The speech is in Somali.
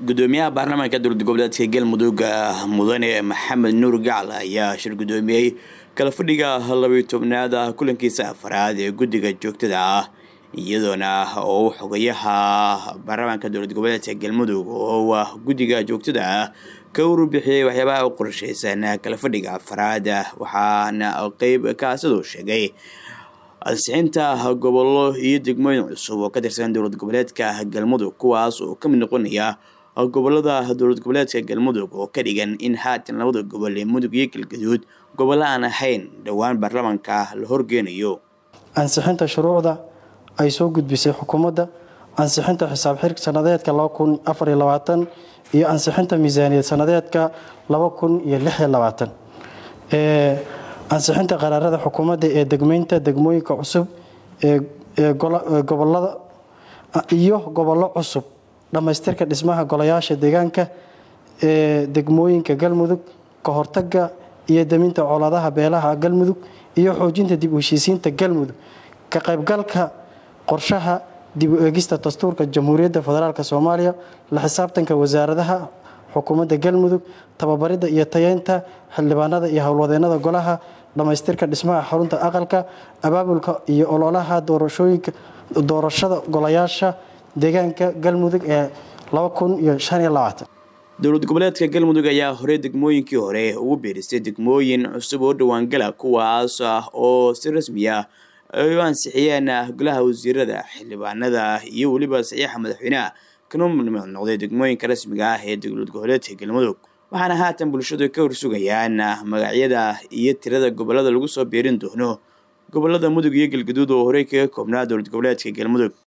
gudoomiyaha baarlamaanka dowlad goboleedka galmudug mudane maxamed nuur gacal ayaa shir gudoomiyey kala fadhiga labayo tobnaad kulankiisa afaraad ee guddiga joogtada ah iyadoona oo xogayaha baarlamaanka dowlad goboleedka galmudug oo guddiga joogtada ah ka warbixiyey waxyaabaha u qorsheysan kala fadhiga afaraad waxaana qeyb kaasiduu sheegay ansixinta gobollo iyo degmooyin cusub oo ka tirsan dowlad goboleedka galmudug kuwaas oo kamid noqonaya gobolada dowlad goboleedka galmudug oo ka dhigan in haatan labada gobol ee mudug iyo galgaduud gobollo aan ahayn dhowaan baarlamaanka la horgeynayo ansixinta shuruucda ay soo gudbisay xukuumadda ansixinta xisaab xirk sanadeedka iyo ansixinta miisaaniyad sanadeedka ansixinta qaraarada xukuumadda ee degmeynta degmooyinka cusub ee gobolada iyo gobollo cusub dhammaystirka dhismaha golayaasha deegaanka ee degmooyinka galmudug ka hortaga iyo deminta colaadaha beelaha galmudug iyo xoojinta dib u heshiisiinta galmudug ka qaybgalka qorshaha dib u eegista dastuurka jamhuuriyadda federaalk soomaaliya la xisaabtanka wasaaradaha xukuumadda galmudug tababarida iyo tayeynta xildhibaanada iyo howlwadeenada golaha dhammaystirka dhismaha xarunta aqalka abaabulka iyo ololaha doorashooyinka doorashada golayaasha deegaanka galmudug ee dowlad goboleedka galmudug ayaa horey degmooyinkii hore ugu biiristay degmooyin cusub oo dhawaangala kuwaas ah oo si rasmi ah ay u ansixiyeen golaha wasiirada xildhibaanada iyo weliba saxiixa madaxweyneha kana mid noqday degmooyinka rasmiga ah ee dowlad goboleedka galmudug waxaana haatan bulshadu ka horsugayaan magacyada iyo tirada gobolada lagu soo biirin doono gobolada mudug iyo galgaduud oo horey kaga koobnaa dowlad goboleedka galmudug